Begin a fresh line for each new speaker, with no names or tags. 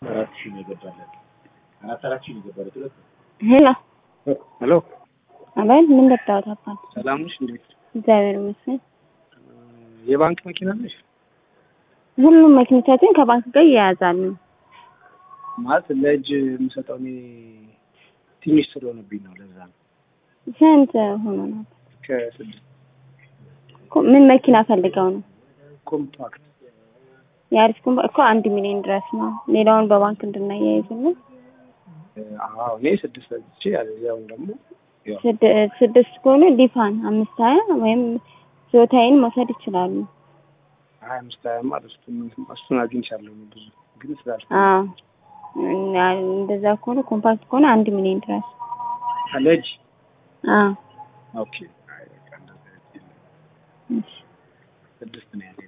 አራት ሺህ ነው የገባለት። አራት አራት ሺህ ነው የገባለት ሁለት
ሄሎ
ሄሎ
አቤት፣ ምን ገባሁት? አባል
ሰላም ነሽ? እንዴት
እግዚአብሔር ይመስገን።
የባንክ መኪና ነሽ?
ሁሉም መኪኖቻችን ከባንክ ጋር ይያያዛሉ።
ማለት ለእጅ የምሰጠው እኔ ትንሽ ስለሆነብኝ ነው። ለዛ ነው
ስንት ሆኖ ነው?
ከስድስት
ኮ- ምን መኪና ፈልገው ነው?
ኮምፓክት
የአሪፍ ኮምባ እኮ አንድ ሚሊዮን ድረስ ነው። ሌላውን በባንክ እንድናያይዝልን
አዎ እኔ ስድስት ሰጥቼ ያለዚያውን ደግሞ ያው
ስድ- ስድስት ከሆኑ ዲፋን አምስት ሀያ ወይም ዞታይን መውሰድ ይችላሉ።
ሀያ አምስት ሀያማ እሱን እሱን አግኝቻለሁ ብዙ ግን ስላል
አዎ እና እንደዛ ከሆነ ኮምፓክት ከሆነ አንድ ሚሊዮን ድረስ
ለእጅ
አዎ
ኦኬ አይ በቃ እንደዛ የለም።
እሺ።
ስድስት ነው ያለኝ